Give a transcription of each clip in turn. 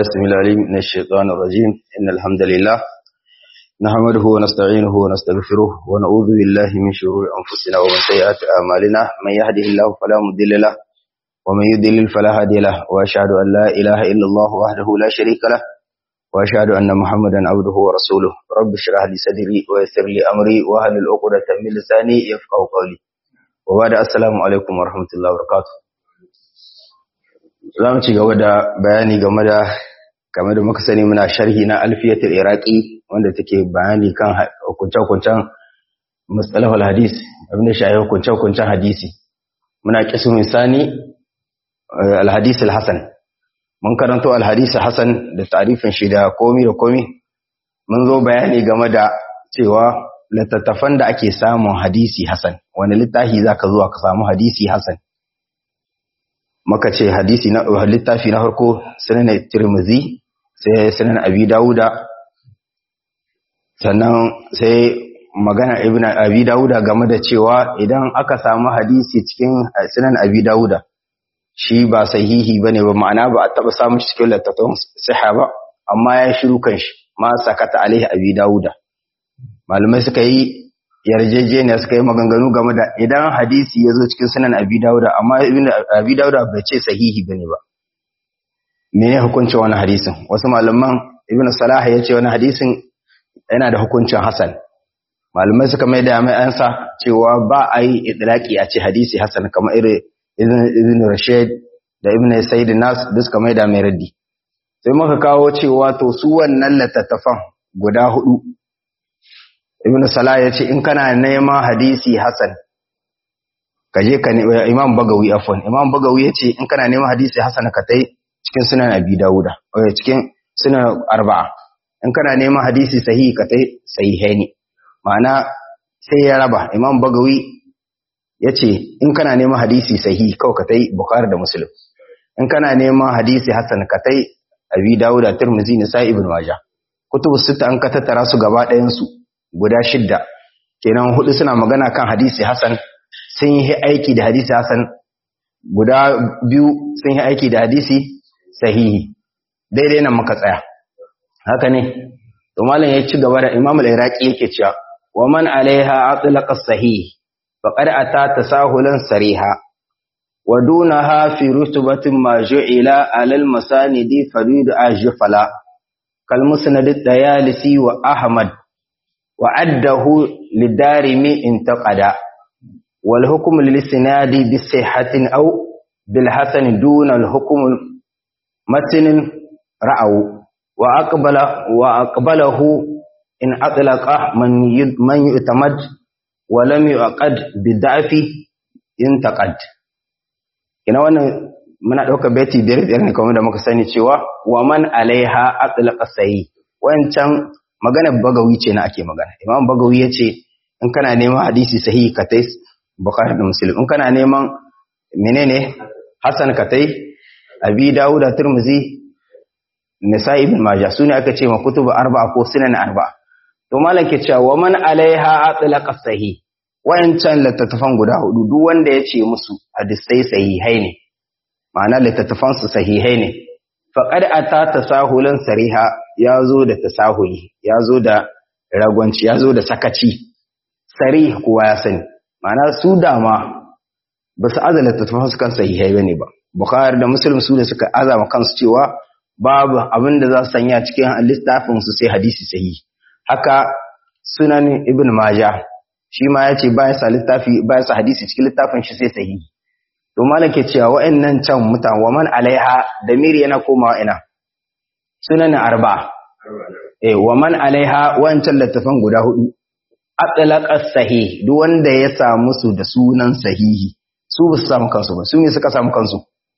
بسم العليم من الشيطان الرجيم إن الحمد لله نحمده ونستعينه ونستغفره ونعوذ بالله من شرور أنفسنا ومن سيئات أعمالنا من يهده الله فلا مضل له ومن يضلل فلا هادي له وأشهد أن لا إله إلا الله وحده لا شريك له وأشهد أن محمدا عبده ورسوله رب اشرح لي صدري ويسر لي أمري واحلل عقدة من لساني يفقهوا قولي وبعد السلام عليكم ورحمة الله وبركاته za mu ci gaba da bayani game da game da muka sani muna sharhi na alfiyatul iraqi wanda take bayani kan hukunce-hukuncen mustalahul hadis abin da shayi hukunce-hukuncen hadisi muna kisu misani alhadis alhasan mun karanto alhadis hasan da tarifin shi da komi da komi mun zo bayani game da cewa littattafan da ake samun hadisi hasan wani littafi zaka zuwa ka samu hadisi hasan maka ce hadisi na littafi na farko sunan tirmizi sai sunan abi dauda sannan sai magana ibn abi dauda game da cewa idan aka samu hadisi cikin sunan abi dauda shi ba sahihi bane ba ma'ana ba a taba samu cikin littattafan sahaba amma ya shiru kan shi ma sakata alaihi abi dauda malamai suka yi yarjejeniya suka yi maganganu game da idan hadisi ya zo cikin sunan abi dauda amma ibn abi dauda bai ce sahihi bane ba mene hukuncin wani hadisin wasu malaman ibn salah ya ce wani hadisin yana da hukuncin hasan malamai suka mai da mai ansa cewa ba a yi idlaki a ce hadisi hasan kamar irin ibn rashid da ibn sayyid nas duk suka mai da mai raddi sai muka kawo cewa to su wannan littattafan guda hudu ibn salah ya ce in kana neman hadisi hasan kaje ka ne imam bagawi afwan imam bagawi ya ce in kana neman hadisi hasan ka tai cikin sunan abi dauda eh cikin sunan arba'a in kana neman hadisi sahihi ka tai sahihaini ma'ana sai ya raba imam bagawi ya ce in kana neman hadisi sahihi kawai ka tai bukhari da muslim in kana neman hadisi hasan ka tai abi dauda tirmidhi nisa'i ibn majah kutubu sita an ka tattara su gaba ɗayan su guda shidda kenan hudu suna magana kan hadisi hasan sun yi aiki da hadisi hasan guda biyu sun yi aiki da hadisi sahihi daidai nan muka tsaya haka ne to malam ya ci gaba da imam al-iraqi yake cewa wa man alaiha atlaqa sahih faqad ata tasahulan sariha wa dunaha fi rutubatin ma ju'ila ala al-masanidi farid ajfala kal musnad ad-dayalisi wa ahmad وعده للدارمي انتقدا والحكم للسناد بصحة أو بالحسن دون الحكم متن رأوا وأقبل وأقبله إن أطلق من من يعتمد ولم يعقد بالضعف ينتقد ina wannan muna ɗauka beti biyar biyar ne kamar da muka sani cewa wa man alaiha atlaqa sayi wancan maganar bagawi ce na ake magana imam bagawi ya ce in kana neman hadisi sahihi ka tai bukhari da muslim in kana neman menene hasan ka tai abi dawud da tirmizi nisa ibn majah sune aka ce ma kutubu arba'a ko sunan arba'a to malam ke cewa wa man alaiha atlaqa sahih wayancan littattafan guda hudu duk wanda ya ce musu hadisai sahihai ne ma'ana littattafan su sahihai ne faqad ata tasahulan sariha ya zo da tasahuli ya zo da ragwanci ya zo da sakaci sari kowa ya sani ma'ana su dama ba su azala tattafan su kan sahihai bane ba bukhari da muslim su da suka azama kansu cewa babu abin da za su sanya cikin littafin su sai hadisi sahihi haka sunan ibn majah shi ma ya ce bayan sa littafi bayan sa hadisi cikin littafin shi sai sahihi to malam ke cewa wa'annan can mutan wa man alaiha da miri yana komawa ina sunan arba eh wa man alaiha wancan littafan guda hudu atlaqa sahih duk wanda ya samu su da sunan sahihi su ba su samu kansu ba su ne suka samu kansu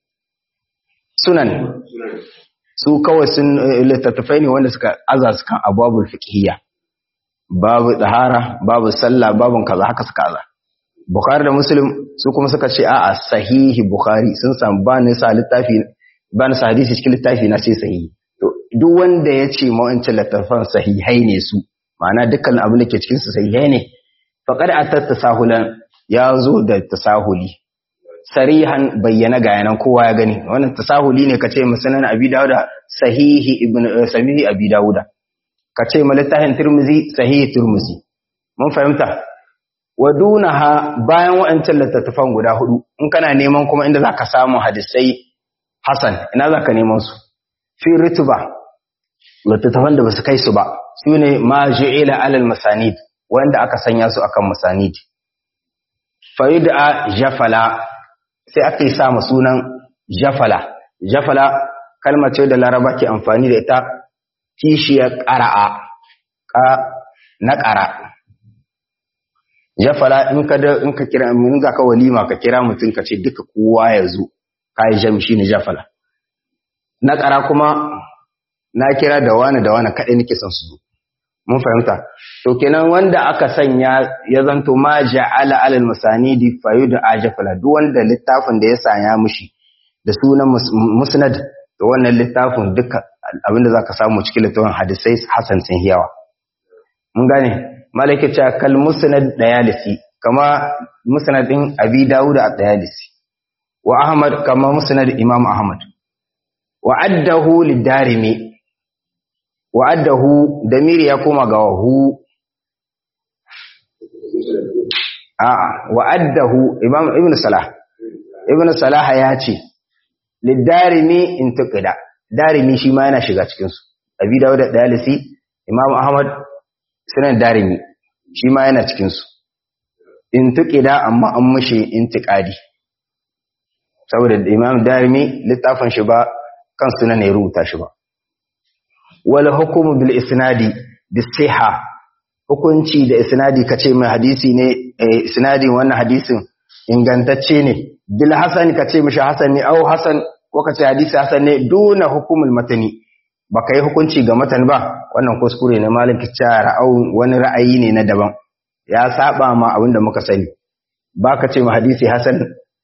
sunan su kawai sun littattafai ne wanda suka aza su kan abwabul fiqhiyya babu tsahara babu sallah babu kaza haka suka aza bukhari da muslim su kuma suka ce a'a sahihi bukhari sun samu ba ni sa littafi ba ni sa hadisi cikin littafi na sai sahihi to duk wanda ya ce mawancin littafan sahihai ne su ma'ana dukkan abin da ke cikin su sahihai ne faqad atat tasahulan ya zo da tasahuli sarihan bayyana ga yanan kowa ya gani wannan tasahuli ne kace musanan abi dauda sahihi ibn sahihi abi dauda kace malittahin tirmizi sahihi tirmizi mun fahimta wa dunaha bayan wa'ancan littattafan guda hudu in kana neman kuma inda zaka samu hadisai hasan ina zaka neman su fi ritba littattafan da basu kai su ba sune ma ju'ila alal masanid wanda aka sanya su akan masanid fayud'a jafala sai aka yi sa sunan jafala jafala kalmar ce da laraba ke amfani da ita kishiyar ƙara'a ka na ƙara jafala in ka da in ka kira mun za ka walima ka kira mutum ka ce duka kowa ya zo ka yi jami shine jafala na ƙara kuma na kira da wani da wani kaɗai nake son su zo mun fahimta to kenan wanda aka sanya ya zanto ma ja'ala alal masanidi fayuda ajafala duk wanda littafin da ya sanya mushi da sunan musnad to wannan littafin duka abinda zaka samu cikin littafin hadisai hasan sun hiyawa mun gane malaka cha kal musnad dayalisi kama musnad din abi dawud a dayalisi wa ahmad kama musnad imam ahmad wa addahu lidarimi wa'addahu damiri ya koma ga hu a'a wa'addahu imam ibn salah ibn salah ya ce lidarimi in tuqida darimi shi ma yana shiga cikin su abi dawud da dalisi imam ahmad sunan darimi shi ma yana cikin su in tuqida amma an mushi intiqadi saboda imam darimi littafin shi ba kan sunan ne rubuta shi ba wal hukumu bil isnadi bis siha hukunci da isnadi kace mai hadisi ne isnadin wannan hadisin ingantacce ne bil hasan kace mishi hasan ne au hasan ko kace hadisi hasan ne duna hukumul matani baka yi hukunci ga matan ba wannan kuskure ne malik kicara au wani ra'ayi ne na daban ya saba ma abinda muka sani baka ce ma hadisi hasan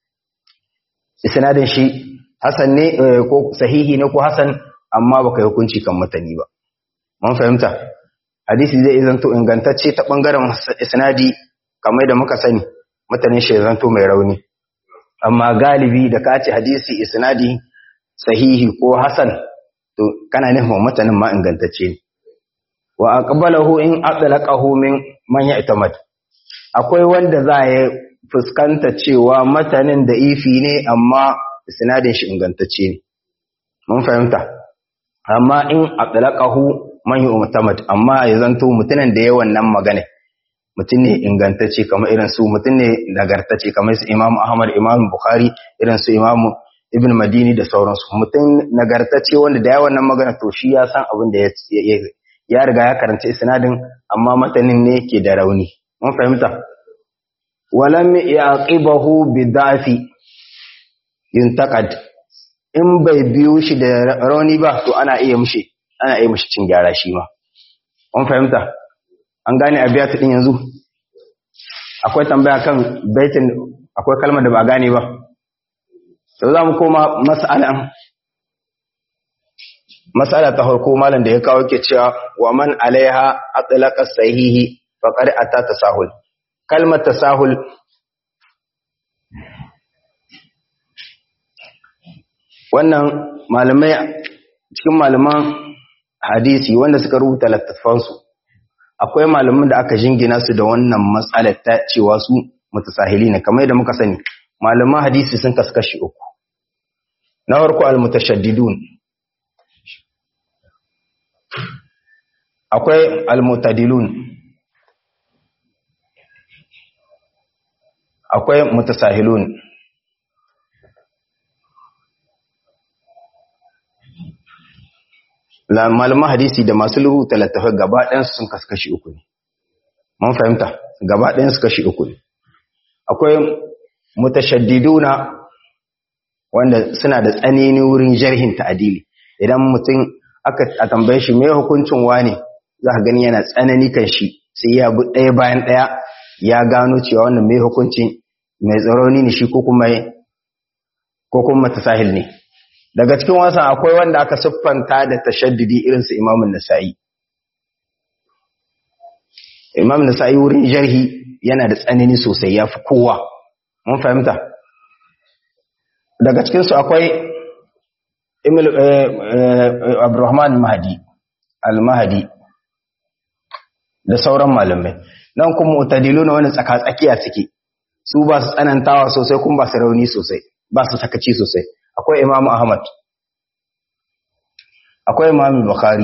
isnadin shi hasan ne ko sahihi ne ko hasan amma baka yi hukunci kan matani ba mun fahimta hadisi zai zanto ingantacce ta bangaren isnadi kamar da muka sani matanin shi zanto mai rauni amma galibi da ka ce hadisi isnadi sahihi ko hasan to kana nufin matanin ma ingantacce ne wa aqbalahu in atlaqahu min man ya'tamad akwai wanda za ya fuskanta cewa matanin da ifi ne amma isnadin shi ingantacce ne mun fahimta amma in atlaqahu man yu'tamad amma ya zanto mutumin da ya wannan magana mutum ne ingantacce kamar irin su mutum ne nagartacce kamar su Imam Ahmad Imam Bukhari irin su Imam Ibn Madini da sauransu mutum nagartacce wanda da ya wannan magana to shi ya san abin da ya riga ya karanta isnadin amma matanin ne ke da rauni mun fahimta walam yaqibahu bidafi yuntaqad in bai biyo shi da rauni ba to ana iya mishi ana iya mishi cin gyara shi ma mun fahimta an gane abiyatu din yanzu akwai tambaya kan baitin akwai kalmar da ba gane ba to za mu koma mas'alan mas'ala ta farko malam da ya kawo ke cewa wa man alaiha atlaqa sahihi faqad ata tasahul kalmar tasahul wannan malamai cikin malaman hadisi wanda suka rubuta littattafansu akwai malaman da aka jingina su da wannan matsalar ta cewa su mutasahili ne kamar yadda muka sani malaman hadisi sun kaskashi uku na farko almutashaddidun akwai almutadilun akwai mutasahilun malaman hadisi da masu rubuta littafai gaba ɗayansu sun kaskashi uku ne mun fahimta gaba ɗayansu kashi uku ne akwai mutashaddiduna wanda suna da tsanani wurin jarhin ta'adili idan mutum aka a tambaye shi me hukuncin wane za ka gani yana tsanani kan shi sai ya bi ɗaya bayan ɗaya ya gano cewa wannan me hukuncin mai tsaroni ne shi ko kuma ko kuma mutasahil ne daga cikin wasan akwai wanda aka siffanta da tashaddidi irin su imamun nasa'i imam nasa'i wurin jarhi yana da tsanani sosai ya fi kowa mun fahimta daga cikinsu akwai Abdurrahman Mahdi al-Mahdi da sauran malamai nan kuma mutadilu na wani tsaka-tsakiya suke su ba su tsanantawa sosai kuma ba su rauni sosai ba su sakaci sosai akwai Imam Ahmad akwai Imam Bukhari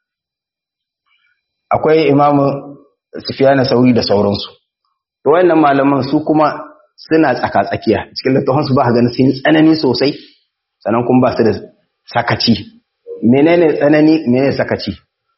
akwai Imam Sufyan Sauri da sauransu to wayannan malaman su kuma suna tsaka-tsakiya cikin littafin su ba ga ganin sun tsanani sosai sannan kuma ba su da sakaci menene tsanani menene sakaci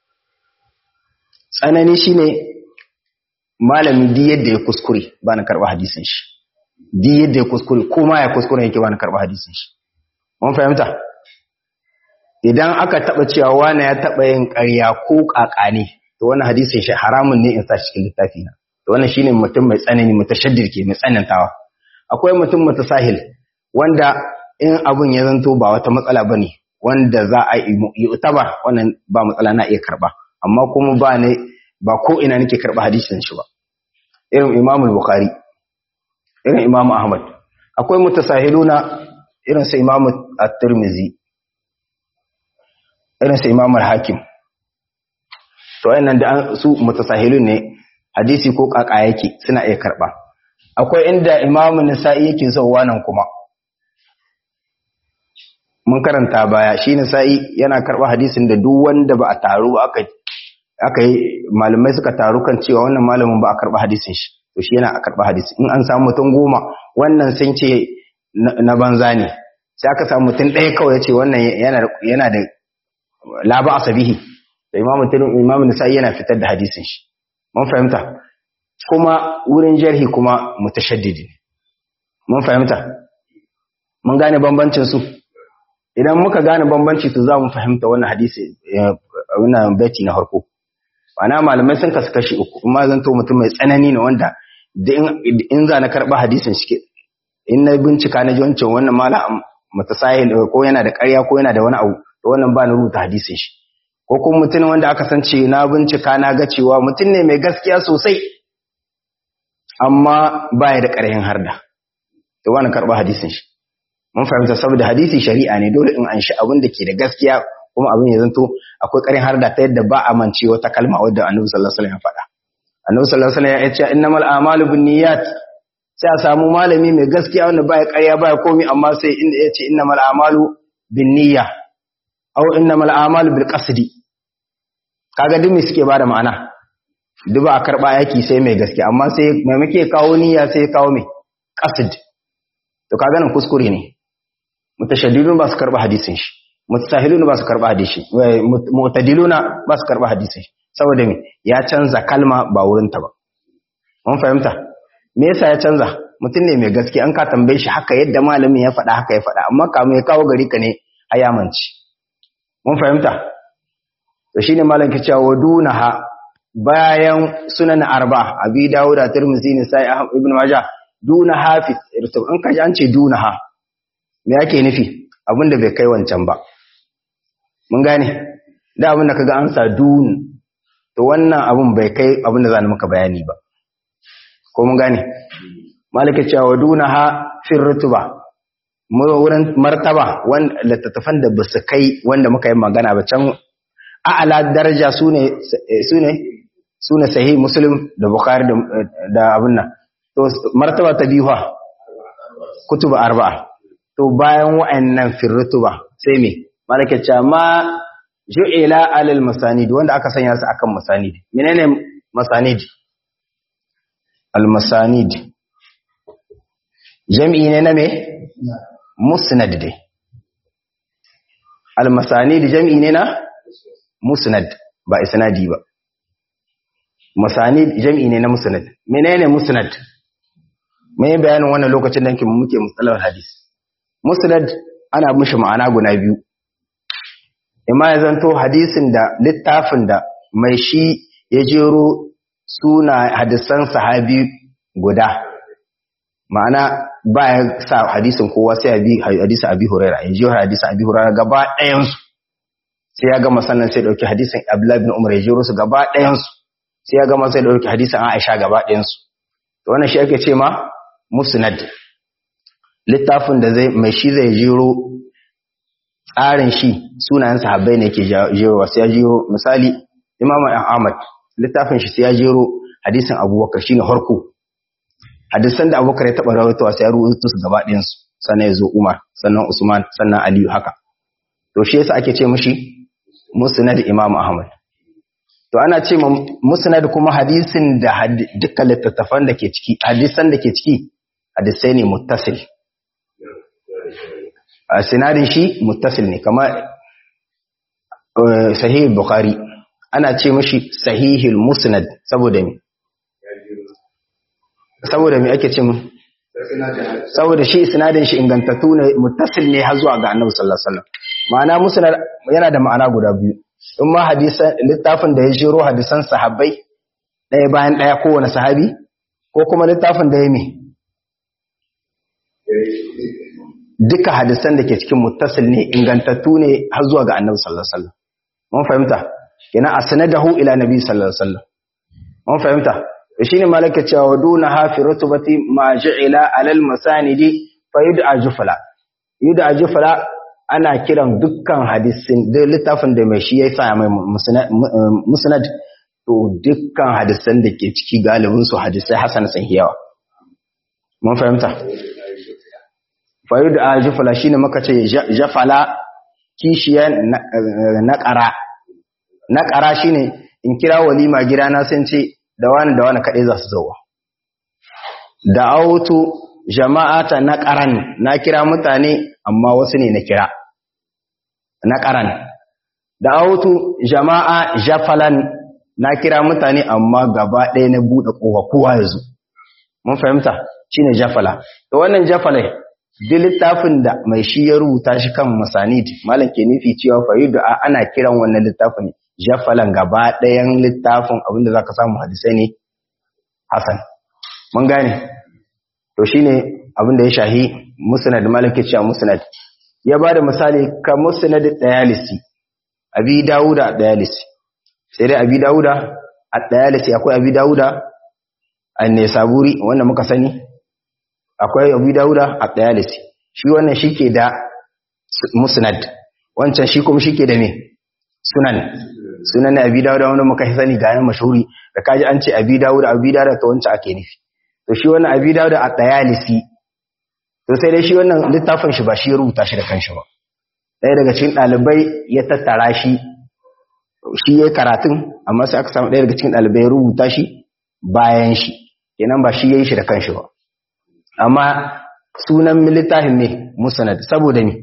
tsanani shine malami di yadda ya kuskure ba na karba hadisin shi di yadda ya kuskure kuma ya kuskure yake ba na karba hadisin shi mun fahimta idan aka taba cewa wani ya taba yin ƙarya ko kakane to wannan hadisin shi haramun ne in sa cikin littafi na to wannan shine mutum mai tsanani mutashaddir ke mai tsanantawa akwai mutum mutasahil wanda in abun ya zanto ba wata matsala bane wanda za a yi utaba wannan ba matsala na iya karba amma kuma ba ne ba ko ina nake karba hadisin shi ba irin Imam Bukhari irin Imam Ahmad akwai mutasahiluna irin sa Imam At-Tirmidhi irin sa Imam Al-Hakim to wayannan da su mutasahilun ne hadisi ko kaka yake suna iya karba akwai inda Imam Nasa'i yake zuwa nan kuma mun karanta baya shi Nasa'i yana karba hadisin da duk wanda ba a taru ba aka aka yi malamai suka taru kan cewa wannan malamin ba a karba hadisin shi to shi yana a karba hadisi in an samu mutum goma wannan sun ce na banza ne sai aka samu mutum ɗaya kawai ya ce wannan yana da laba asabihi da imamu imamu nisa'i yana fitar da hadisin shi mun fahimta kuma wurin jarhi kuma mutashaddidi mun fahimta mun gane bambancin su idan muka gane bambanci to za mu fahimta wannan hadisi wannan baiti na farko ana malamai sun kasu kashi uku kuma zan to mutum mai tsanani ne wanda da in za na karɓa hadisin shi in na bincika na ji wancan wannan malam mutasahil ko yana da ƙarya ko yana da wani abu to wannan ba na rubuta hadisin shi ko kuma mutum wanda aka san ce na bincika na ga cewa mutum ne mai gaskiya sosai amma ba ya da ƙarhin harda to ba na karɓa hadisin shi mun fahimta saboda hadisi shari'a ne dole in an shi abin da ke da gaskiya kuma abin ya zanto akwai ƙarin harda ta yadda ba a mance wata kalma wadda annabi sallallahu alaihi wasallam ya faɗa annabi sallallahu alaihi wasallam ya ce innamal a'malu binniyat sai a samu malami mai gaskiya wanda baya ƙarya baya komai amma sai inda ya ce innamal a'malu binniyya aw innamal a'malu bil qasdi kaga duk me suke bada ma'ana duk ba a karba yaki sai mai gaskiya amma sai mai muke kawo niyya sai kawo mai qasd to kaga nan kuskure ne mutashaddidun ba su karba hadisin shi mutasahilun ba su karba hadisi mu'tadiluna ba su karba hadisi saboda me ya canza kalma ba wurin ta ba mun fahimta me yasa ya canza mutum ne mai gaskiya an ka tambaye shi haka yadda malamin ya faɗa haka ya faɗa amma kamun ya kawo gari ka ne ayamanci mun fahimta to shine malam ke cewa wadunaha bayan sunan arba abi dawuda tirmidhi ne sai ibn majah duna hafiz irtub in ka ji an ce dunaha me yake nufi abinda bai kai wancan ba mun gane da abinda kaga an sa dun to wannan abin bai kai abinda zan maka bayani ba ko mun gane malaka cewa dunaha fir rutuba mu wurin martaba wanda littattafan da ba su kai wanda muka yi magana ba can a'ala daraja sune sune sune sahih muslim da bukhari da abin nan to martaba ta biyu fa kutuba arba'a to bayan wa'annan firrutuba sai me malaka ce ma ju'ila alal masanid wanda aka sanya su akan masanid menene masanid al masanid jami'i ne na me musnad dai al masanid jami'i ne na musnad ba isnadi ba masanid jami'i ne na musnad menene musnad mai bayanin wannan lokacin da muke mustalar hadis musnad ana mishi ma'ana guda biyu imma ya zanto hadisin da littafin da mai shi ya jero suna hadisan sahabi guda ma'ana ba ya sa hadisin kowa sai abi hadisin abi huraira ya jero hadisin abi huraira gaba ɗayansu sai ya gama sannan sai dauki hadisin abdullahi bin umar ya jero su gaba ɗayansu sai ya gama sai dauki hadisin aisha gaba ɗayansu to wannan shi ake ce ma musnad littafin da zai mai shi zai jiro tsarin shi sunayen sahabbai ne ke jero sai ya jero misali Imam Ahmad littafin shi sai ya jero hadisin Abubakar shine harko hadisan da Abubakar ya taba rawaitowa sai ya rubuta su gaba ɗayan su sannan ya zo Umar sannan Usman sannan Aliyu haka to shi yasa ake ce mishi musnad Imam Ahmad to ana ce musnad kuma hadisin da dukkan littattafan da ke ciki hadisan da ke ciki hadisai ne muttasil a sinadin shi muttasil ne kamar sahih bukhari ana ce mishi sahihul musnad saboda me saboda me ake ce mu saboda shi sinadin shi ingantattu ne muttasil ne har zuwa ga annabi sallallahu alaihi wasallam ma'ana musnad yana da ma'ana guda biyu in ma hadisan littafin da ya jiro hadisan sahabbai ɗaya bayan ɗaya kowane sahabi ko kuma littafin da ya me duka hadisan da ke cikin muttasil ne ingantattu ne har zuwa ga annabi sallallahu alaihi wasallam mun fahimta kina asnadahu ila nabi sallallahu alaihi wasallam mun fahimta shine malaka cewa duna hafi rutubati ma ja'ila alal masanidi fa yud'a jufla yud'a jufla ana kiran dukkan hadisin da littafin da mai shi ya sa mai musnad to dukkan hadisan da ke ciki galibin su hadisai hasan sun yawa mun fahimta fayu da jafala shine muka ce jafala kishiya na ƙara na ƙara shine in kira walima gidana sun ce da wani da wani kaɗai za su zauwa da autu jama'ata na ƙaran na kira mutane amma wasu ne na kira na ƙaran da autu jama'a jafalan na kira mutane amma gaba ɗaya na buɗe ƙofa kowa ya zo mun fahimta shine jafala da wannan jafala duk littafin da mai shi ya rubuta shi kan masanid malam ke nufi cewa fa'idu ana kiran wannan littafin jafalan gaba ɗayan littafin abinda zaka samu hadisai ne hasan mun gane to shine abinda ya shahi musnad malam ke cewa musnad ya bada misali ka musnad dayalisi abi dauda dayalisi sai dai abi dauda a dayalisi akwai abi dauda an saburi wanda muka sani akwai abu dauda a ɗayalisi shi wannan shi ke da musnad wancan shi kuma shi ke da me sunan sunan na abi dauda wanda muka sani ga yan mashuri da kaji an ce abi dauda abi dauda ta wancan ake nufi to shi wannan abi dauda a ɗayalisi to sai dai shi wannan littafin shi ba shi ya rubuta shi da kanshi ba ɗaya daga cikin ɗalibai ya tattara shi shi ya karatun amma sai aka samu ɗaya daga cikin ɗalibai ya rubuta shi bayan shi kenan ba shi ya yi shi da kanshi ba amma sunan littafin ne musnad saboda ne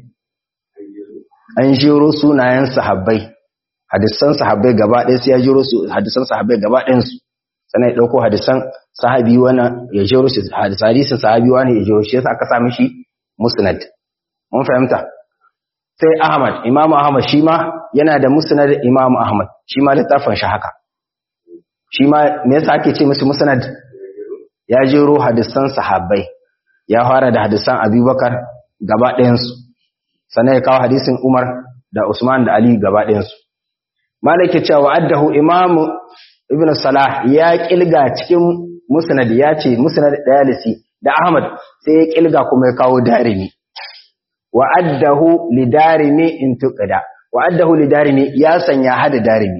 an jiro sunayen sahabbai hadisan sahabbai gaba ɗaya sai ya jiro su hadisan sahabbai gaba ɗayan su sannan ya ɗauko hadisan sahabi wani ya jiro shi hadisan sahabi wani ya jiro shi yasa aka sami shi musnad mun fahimta sai ahmad imam ahmad shi ma yana da musnad imam ahmad shi ma littafin shi haka shi ma me yasa ake ce musu musnad ya jiro hadisan sahabbai ya fara da hadisan abubakar gaba ɗayansu sannan ya kawo hadisin umar da usman da ali gaba ɗayansu malaki cewa addahu imamu ibn salah ya kilga cikin musnad ya ce musnad dayalisi da ahmad sai ya kilga kuma ya kawo darimi wa addahu li darimi in tuqida wa addahu li darimi ya sanya hada darimi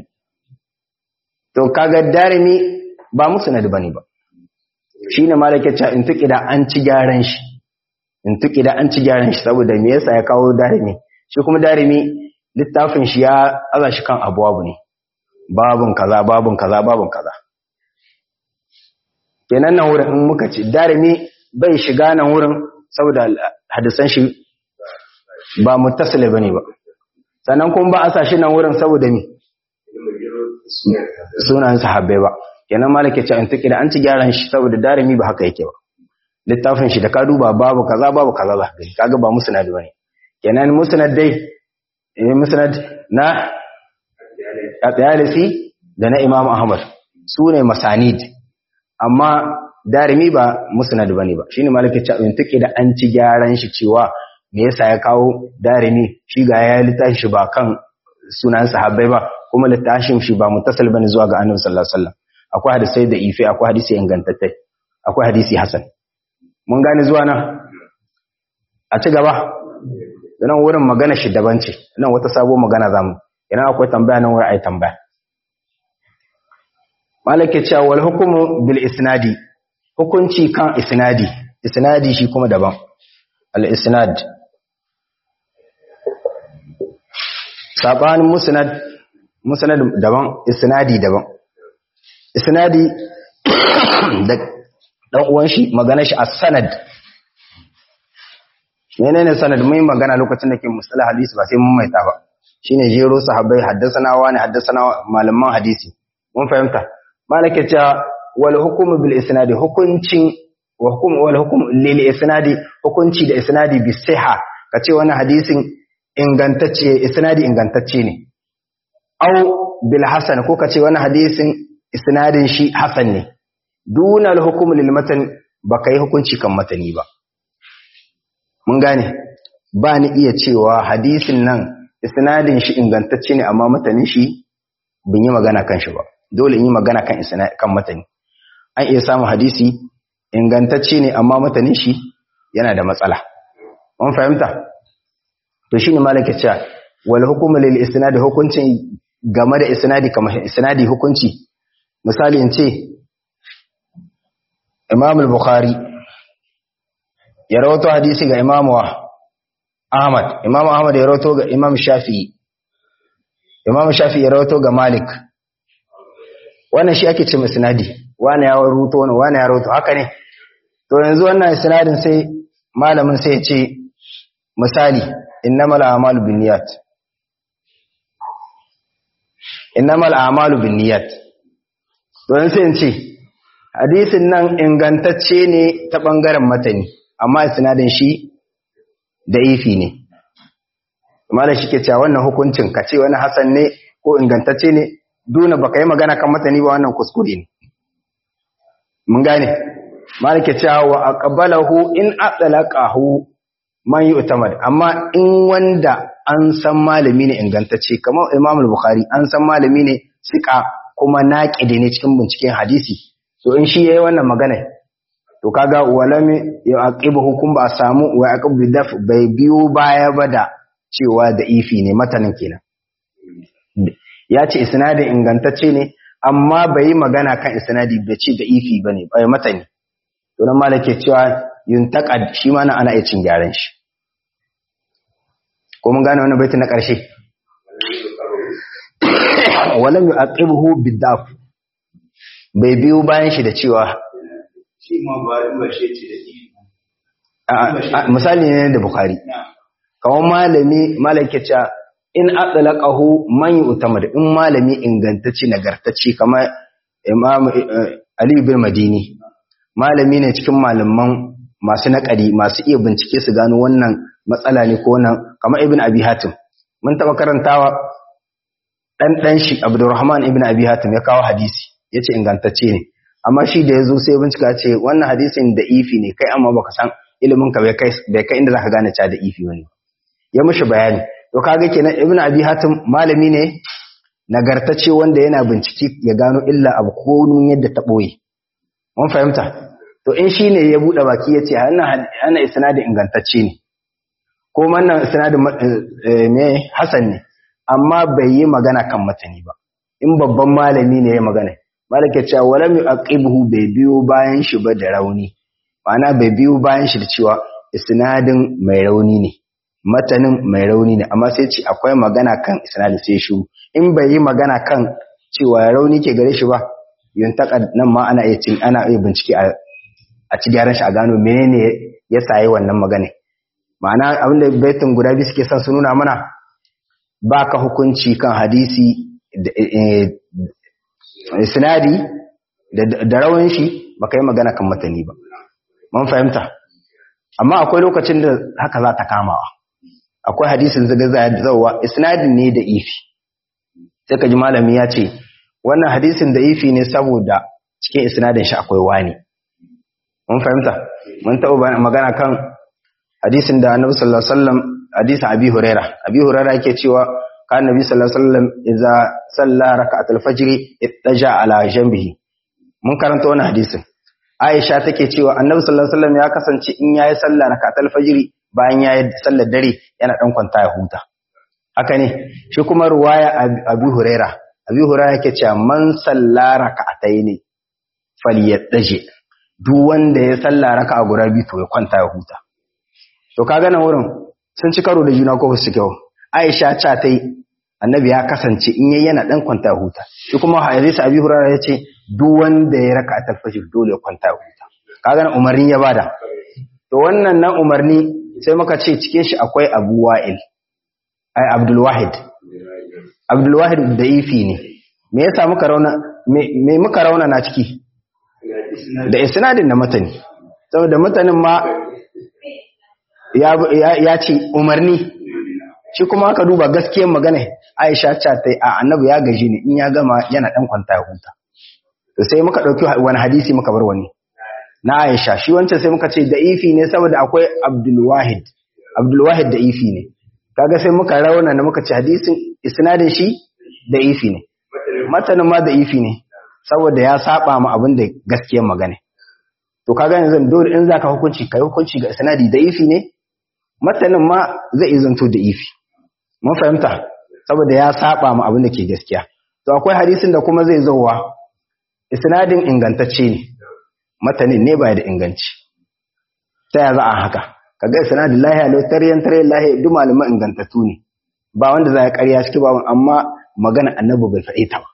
to kaga darimi ba musnad bane ba shi ne malakacin in tuki da an ci gyaran shi in tuki da an ci gyaran shi saboda me yasa ya kawo darimi shi kuma darimi littafin shi ya aza shi kan abuwabu ne babun kaza babun kaza babun kaza kenan nan wurin in muka ci darimi bai shiga nan wurin saboda hadisan shi ba muttasile bane ba sannan kuma ba a sa shi nan wurin saboda me sunan sahabbai ba kenan malaka ce an tuki da an ci gyaran shi saboda darimi ba haka yake ba littafin shi da ka duba babu kaza babu kaza za ka kaga ba musnad bane kenan musnad dai eh musnad na at-Tayalisi da na Imam Ahmad su ne masanid amma darimi ba musnad bane ba shine malaka ce an tuki da an ci gyaran shi cewa me yasa ya kawo darimi shi ga ya littafin shi ba kan sunan sahabbai ba kuma littafin shi ba muttasil bane zuwa ga Annabi sallallahu alaihi wasallam akwai hadisai da ife akwai hadisi ingantattai akwai hadisi hasan mun gane zuwa nan a ci gaba nan wurin magana shi daban ce nan wata sabo magana zamu idan akwai tambaya nan wurin ai tambaya malaka cewa wal hukumu bil isnadi hukunci kan isnadi isnadi shi kuma daban al isnad sabanin musnad musnad daban isnadi daban isnadi da dan uwan shi magana shi as-sanad menene sanad mun magana lokacin da ke mustalah hadisi ba sai mun maita ba shine jero sahabbai haddasana wani haddasana malaman hadisi mun fahimta malaka ta wal hukm bil isnadi hukuncin wa hukm wal hukm lil isnadi hukunci da isnadi bi siha kace wannan hadisin ingantacce isnadi ingantacce ne au bil hasan ko kace wannan hadisin isnadin shi hasan ne duna al hukm lil matan baka yi hukunci kan matani ba mun gane ba ni iya cewa hadisin nan isnadin shi ingantacce ne amma matanin shi bin yi magana kan shi ba dole in yi magana kan kan matani an iya samun hadisi ingantacce ne amma matanin shi yana da matsala mun fahimta to shine malaka cewa wal hukmu lil isnad hukuncin game da isnadi kamar isnadi hukunci misali in ce Imam al-Bukhari ya rawato hadisi ga Imam Ahmad Imam Ahmad ya rawato ga Imam Shafi'i Imam Shafi'i ya rawato ga Malik wannan shi ake ce isnadi wani ya rawato wani wani ya rawato haka ne to yanzu wannan isnadin sai malamin sai ya ce misali innamal a'malu binniyat innamal a'malu binniyat to yanzu sai in ce hadisin nan ingantacce ne ta bangaren matani amma sinadin shi da ifi ne amma da shi ke cewa wannan hukuncin ka ce wani hasan ne ko ingantacce ne duna baka yi magana kan matani ba wannan kuskure ne mun gane malike cewa wa aqbalahu in atlaqahu man yu'tamad amma in wanda an san malami ne ingantacce kamar Imam al-Bukhari an san malami ne sika kuma naqidi ne cikin binciken hadisi to in shi yayi wannan magana to kaga walami ya aqibu hukum ba samu wa aqibu daf bai biyo baya ba da cewa da ifi ne matanin kenan ya ce isnadin ingantacce ne amma bai yi magana kan isnadi bai ce da ifi bane bai matani to nan malake cewa yuntaqad shi ma ana iya cin gyaran shi ko mun gane wannan baiti na karshe walam yu'aqibuhu bidaf bai biyo bayan shi da cewa shi ma ba ba shi ce da misali ne da bukhari kawon malami malake cewa in atlaqahu man yu'tamad in malami ingantacce nagartacce kamar imam ali bin madini malami ne cikin malaman masu naƙari masu iya bincike su gano wannan matsala ne ko wannan kamar ibn abi hatim mun taba karantawa dan dan shi abdurrahman ibn abi hatim ya kawo hadisi yace ingantacce ne amma shi da yazo sai bincika ce wannan hadisin da ifi ne kai amma baka san ilimin ka bai kai bai kai inda zaka gane cewa da ifi wani ya mishi bayani to kaga kenan ibn abi hatim malami ne nagartacce wanda yana bincike ya gano illa abu ko yadda ta boye mun fahimta to in shi ne ya buɗe baki ya ce ana isnadin ingantacce ne ko wannan isnadin me hasan ne amma bai yi magana kan matani ba in babban malami ne ya magana malaka cewa walam yu'aqibuhu bai biyo bayan shi ba da rauni ma'ana bai biyo bayan shi da cewa isnadin mai rauni ne matanin mai rauni ne amma sai ce akwai magana kan isnadin sai shi in bai yi magana kan cewa rauni ke gare shi ba yuntaka nan ma ana iya cin ana iya bincike a a ci gyaran shi a gano menene ya sayi wannan magana ma'ana abinda baitin guda biyu suke son su nuna mana ba ka hukunci kan hadisi sinadi da rawan shi ba ka yi magana kan matani ba mun fahimta amma akwai lokacin da haka za ta kamawa akwai hadisin zaga zauwa isnadin ne da ifi sai ka ji malami ya ce wannan hadisin da ifi ne saboda cikin isnadin shi akwai wani mun fahimta mun taɓa magana kan hadisin da annabi sallallahu alaihi wasallam hadisin abi huraira abi huraira yake cewa kan annabi sallallahu alaihi wasallam idza salla rak'atul fajr ittaja ala janbihi mun karanta wannan hadisin aisha take cewa annabi sallallahu alaihi wasallam ya kasance in yayi sallah rak'atul fajr bayan ya yi sallar dare yana dan kwanta ya huta haka ne shi kuma ruwaya Abu Huraira Abu Huraira yake cewa man sallara ka'ataini falyadaje duk wanda ya sallara raka'a guda biyu to ya kwanta ya huta to kaga nan wurin sun ci karo da juna ko su kyau Aisha ta ta yi annabi ya kasance in yayi yana dan kwanta huta shi kuma hadisi Abi Hurairah yace duk wanda ya raka ta fajr dole ya kwanta huta kaga nan umarni ya bada to wannan nan umarni sai muka ce cikin shi akwai Abu Wa'il ai Abdul Wahid Abdul Wahid da'ifi ne me yasa muka rauna me muka rauna na ciki da isnadin na matani saboda matanin ma ya ce umarni shi kuma aka duba gaskiyar magana Aisha ce ta a annabi ya gaji ne in ya gama yana dan kwanta ya huta to sai muka dauki wani hadisi muka bar wani na Aisha shi wancan sai muka ce da'ifi ne saboda akwai Abdul Wahid Abdul Wahid da'ifi ne kaga sai muka rauna da muka ce hadisin isnadin shi da'ifi ne matanin ma da'ifi ne saboda ya saba ma abin da gaskiyar magana to kaga yanzu dole in zaka hukunci kai hukunci ga isnadi da'ifi ne matanin ma zai izanto da'ifi mun fahimta saboda ya saba ma abin da ke gaskiya to akwai hadisin da kuma zai zauwa isnadin ingantacce ne matanin ne ba da inganci ta ya za a haka kaga isnadin lahi alau taryan taryan lahi duk malaman ingantattu ne ba wanda za ya karya ciki ba amma magana annabi bai faɗi ta ba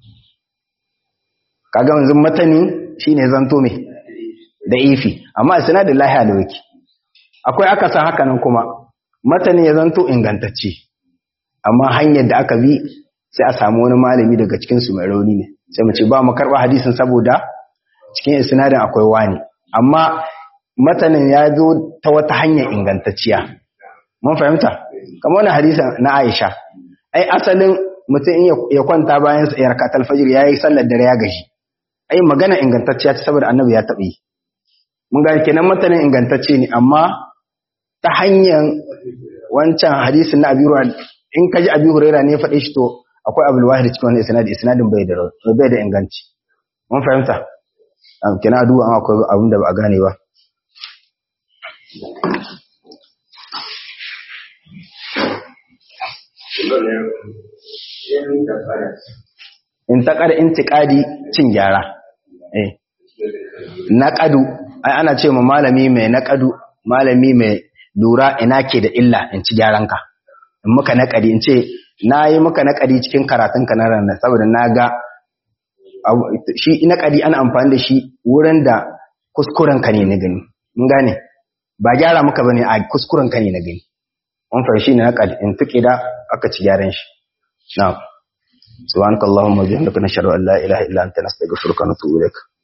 kaga yanzu matani shine zanto me da ifi amma isnadin lahi alau yake akwai aka san haka nan kuma matani ya zanto ingantacce amma hanyar da aka bi sai a samu wani malami daga cikin su mai rauni ne sai mu ce ba mu karba hadisin saboda cikin isnadin akwai wani amma matanin ya zo ta wata hanya ingantacciya mun fahimta kamar wani hadisin na Aisha ai asalin mutum in ya kwanta bayan ya rakatul fajr yayi sallar dare ya gaji ai magana ingantacciya ce saboda annabi ya taɓa yi mun ga kenan matanin ingantacce ne amma ta hanyar wancan hadisin na abiru in ka ji abi huraira ne faɗe shi to akwai abul wahid cikin wannan isnadi isnadin bai da bai da inganci mun fahimta am kina duba an akwai abin da ba a gane ba in taƙar intiƙadi cin gyara eh naƙadu ai ana ce ma malami mai naƙadu malami mai lura ina ke da illa in ci gyaranka in muka naƙadi in ce na yi muka naƙadi cikin karatunka na ranar saboda na ga shi naƙadi ana amfani da shi wurin da kuskurenka ne na gani mun gane ba gyara muka bane a kuskurenka ne na gani mun fahimci ne naƙadi in tuƙi da aka ci gyaran shi na'am subhanakallahumma wa bihamdika nashhadu an la ilaha illa anta nastaghfiruka wa natubu ilaik